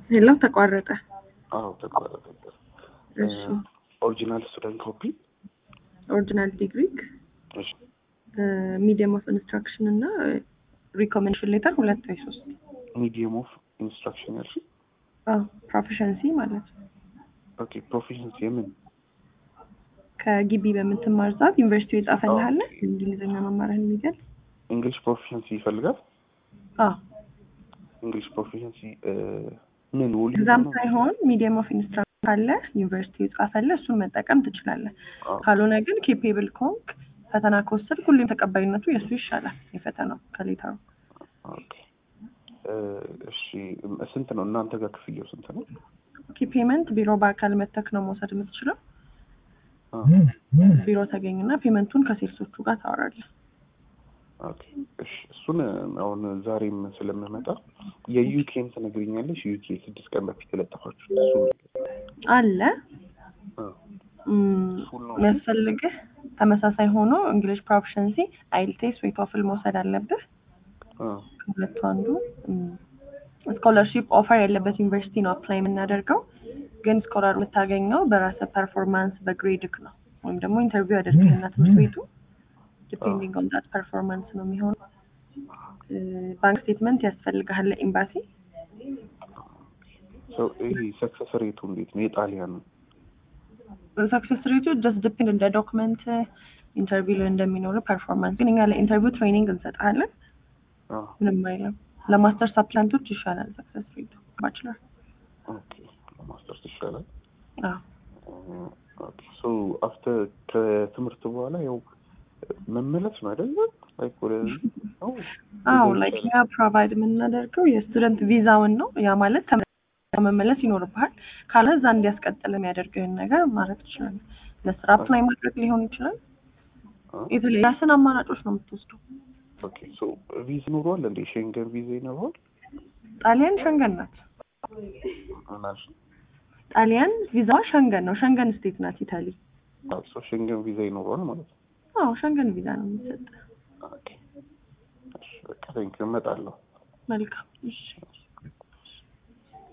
ሄሎ ተቋረጠ። አዎ ተቋረጠበት። እሺ ኦሪጂናል ስቱደንት ኮፒ ኦሪጂናል ዲግሪ እሺ ሚዲየም ኦፍ ኢንስትራክሽን እና ሪኮሜንዴሽን ሌተር ሁለት ወይ ሶስት ሚዲየም ኦፍ ኢንስትራክሽን ያልሽ ፕሮፌሽንሲ ማለት ነው። ኦኬ ፕሮፌሽንስ የምን ከግቢ በምትማር ሰዓት ዩኒቨርሲቲው የጻፈልሃል እንግሊዝኛ መማርህን የሚገልጽ እንግሊሽ ፕሮፌሽንሲ ይፈልጋል አዎ እንግሊሽ ፕሮፌሽንሲ ምን ውል እዛም ሳይሆን ሚዲየም ኦፍ ኢንስትራክሽን ካለ ዩኒቨርሲቲ የጻፈለ እሱን መጠቀም ትችላለህ። ካልሆነ ግን ኬፔብል ከሆንክ ፈተና ከወሰድ ሁሌም ተቀባይነቱ የእሱ ይሻላል የፈተናው ከሌተሩ። ኦኬ እሺ ስንት ነው እናንተ ጋር ክፍያው ስንት ነው? ኦኬ ፔመንት ቢሮ በአካል መተክ ነው መውሰድ የምትችለው። አ፣ ቢሮ ተገኝና ፔመንቱን ከሴልሶቹ ጋር ታወራለህ። ኦኬ እሺ እሱን አሁን ዛሬም ስለምመጣ የዩኬን ትነግሪኛለሽ? ዩኬ ስድስት ቀን በፊት የለጠፋችሁ እሱ አለ አ፣ እም፣ ፉል ነው የሚያስፈልግህ ተመሳሳይ ሆኖ እንግሊሽ ፕሮፊሸንሲ አይልቴስ ወይ ቶፍል መውሰድ አለብህ። አ፣ ከሁለቱ አንዱ ስኮለርሺፕ ኦፈር ያለበት ዩኒቨርሲቲ ነው አፕላይ የምናደርገው። ግን ስኮላር የምታገኘው በራስህ ፐርፎርማንስ በግሬድክ ነው ወይም ደግሞ ኢንተርቪው ያደርግልና ትምህርት ቤቱ ዲፔንዲንግ ኦን ዳት ፐርፎርማንስ ነው የሚሆነው። ባንክ ስቴትመንት ያስፈልግሃል ለኤምባሲ። ሶ ይሄ ሰክሰስ ሬቱ እንዴት ነው? የጣሊያን ሰክሰስ ሬቱ ጀስት ዲፔንድ እንደ ዶክመንት ኢንተርቪው ላይ እንደሚኖሩ ፐርፎርማንስ። ግን እኛ ለኢንተርቪው ትሬኒንግ እንሰጥሃለን። አ፣ ምንም አይልም። ለማስተርስ አፕላንቶች ይሻላል ሰክሰስ ሬቱ ባችለር። ኦኬ ለማስተርስ ይሻላል። አዎ ኦኬ ሶ አፍተር ከትምህርት በኋላ ያው መመለስ ነው አይደለ? ላይክ ወደ ነው አዎ ላይክ እኛ ፕሮቫይድ የምናደርገው የስቱደንት ቪዛውን ነው። ያ ማለት ተመልሰህ መመለስ ይኖርብሃል። ካለ እዛ እንዲያስቀጥል የሚያደርግህን ነገር ማድረግ ትችላለህ። ለስራ አፕላይ ማድረግ ሊሆን ይችላል። አ፣ የተለያዩ ራስን አማራጮች ነው የምትወስደው። ኦኬ ሶ ቪዛ ይኖረዋል እንዴ? ሼንገን ቪዛ ይኖረዋል? ጣሊያን ሸንገን ናት። ምናልሽ ጣሊያን ቪዛዋ ሸንገን ነው። ሸንገን ስቴት ናት ኢታሊ። ሶ ሼንገን ቪዛ ይኖረዋል ማለት ነው። አዎ ሸንገን ቪዛ ነው የሚሰጥ። ኦኬ እሺ በቃ ቴንኪው እመጣለሁ። መልካም እሺ።